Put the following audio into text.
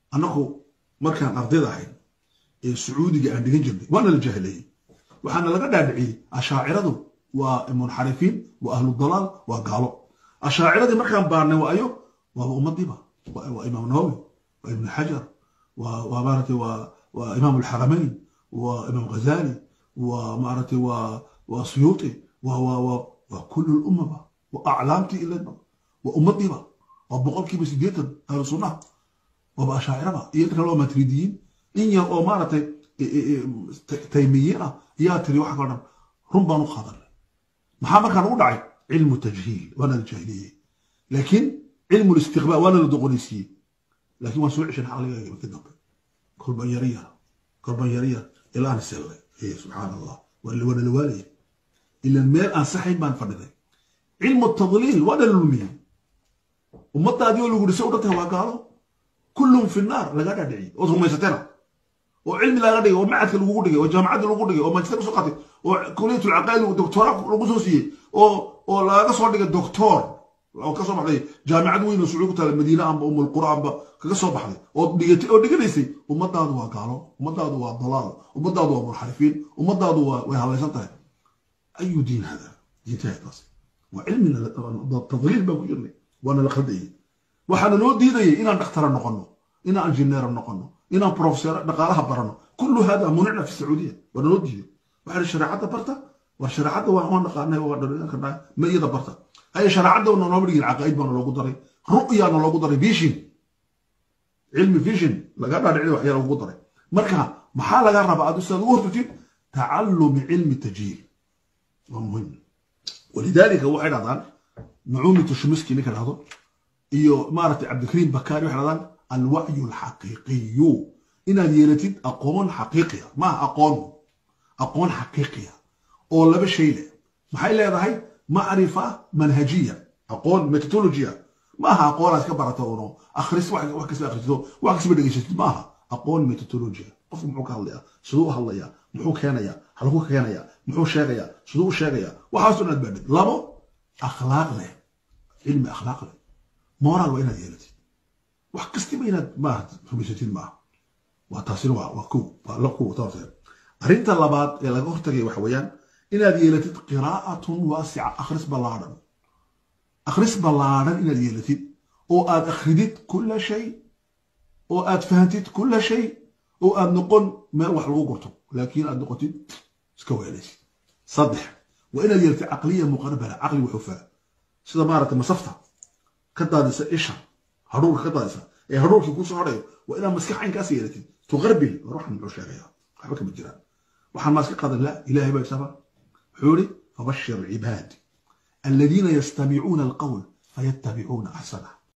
annagu markaan ardayda ahayn ee sacuudiga aan dhigan jirnay waana la jahleeyey waxaana laga dhaadhiciyey ashaaciradu waa munxarifiin waa ahlu dalaal waa gaalo ashaaciradii markaan baarnay waa ayo waaba ummadiiba waa imaam nawawi waa ibn xajar waa maaragtay waa imaam alxaramayn waa imaam ghazali waa maaragtay waa waa suyuuti waa waa waa waa kullu lummaba waa aclaamtii iladba waa ummadiiba waa boqolkiiba siddeetan ahlu sunnaha waaba ashaaciraba iyo inta kale waa matridiyiin in yar oo maaragtay taymiyiin ah yaa tiri waxa kalo dhan run baan u qaadanay maxaa markaan ugu dhacay cilmu tajhiil waana la jahiliyey laakiin cilmu listiqbaal waana la doqonaysiiyey laakiin waan soo ceshan caqligaaga markii dambe kolban yara yar kolban yara yar ilaan sellay subxaan allah waana la waalaya ilan meel aan saxayn baan fadhiday cilmu tadliil waana la lumiyey ummadaadii oo lagu dhisay u dhantahay waa gaalo kullum fi naar laga dhaadhiciyey ood rumaysatena oo cilmi laga dhigay oo macadka lagugu dhigay oo jaamacadda lagu dhigay oo manchester kusoo qatay oo kuliyatu lcaqaa'id doctora lagu soo siiyey oo oo lagaga soo dhigay doctor oo ka soo baxday jaamacad weyn oo sacuudi ku taala madiine amba umul qura amba kaga soo baxday oo dhigatay oo dhiganaysay ummadaadu waa gaalo ummadaadu waa dalaal ummadaadu waa munxarifiin ummadaadu waa way hadlaysan tahay ayu diin hada diintahay taas waa cilmina tadliil baan ku jirnay waana la khaldayay waxaana loo diidayay inaan dhakhtara noqono inaan injineera noqono inaan professor dhaqaalaha barano kullu hada municna fi sacuudiya waana loo diiday waxaa shareecadda barta war shareecadda waan naqaanay waa dhalinyarka ma iyada barta هي شرعنا ونوما بنجي العقائد بنا لو قدري رؤيا انا لو قدري فيجن علم فيجن لقد علم وحيا لو قدري مركا محال لقى ربا ادو استاذ ورتي تعلم علم التجهيل ومهم ولذلك هو حين هذا نعومي تشمسكي نكر هذا iyo maaragtay cabdikariim bakaari waxay dhahdaan alwacyu alxaqiiqiyu inaad yeelatid aqoon xaqiiqiya maaha aqoon aqoon xaqiiqiya oo laba shay leh maxay leedahay معرفة منهجية أقول ميثودولوجيا maaha aqoon aad ka barato uno akhris wax wax kasta akhristo wax kasta dhegeysato maaha aqoon methodology qofku muxuu ka hadlayaa siduu u hadlayaa muxuu keenayaa halkuu ka keenayaa muxuu sheegayaa siduu u sheegayaa waxaas inaad baadhid labo akhlaaq leh cilmi akhlaaq leh moral waa inaad yeelatid wax kastiba inaad maaha rumaysatid maaha waa taasina waa waa kow waa la kow taasina arrinta labaad ee laga hortagaya waxa weeyaan inaad yeelatid qiraa'atun waasica akhris ballaadhan akhris ballaadhan inaad yeelatid oo aad akhridid kulla shay oo aad fahantid kulla shay oo aad noqon meel wax lagu gurto laakiin aad noqotid iska weelaysid saddex waa inaad yeelatid caqliya muqarbala caqli wuxufaa sida maaragtay masafta ka daadisa isha hadhuurka ka daadisa ee hadhuurkii kusoo hadhayo waa inaad maskax caynkaas yeelatid tuqarbil war waxan muxuu sheegayaa waxba kama jiraan waxaan maa iska qadan la ilaahay baa isaba حوري فبشر عباد الذين يستمعون القول فيتبعون احسنه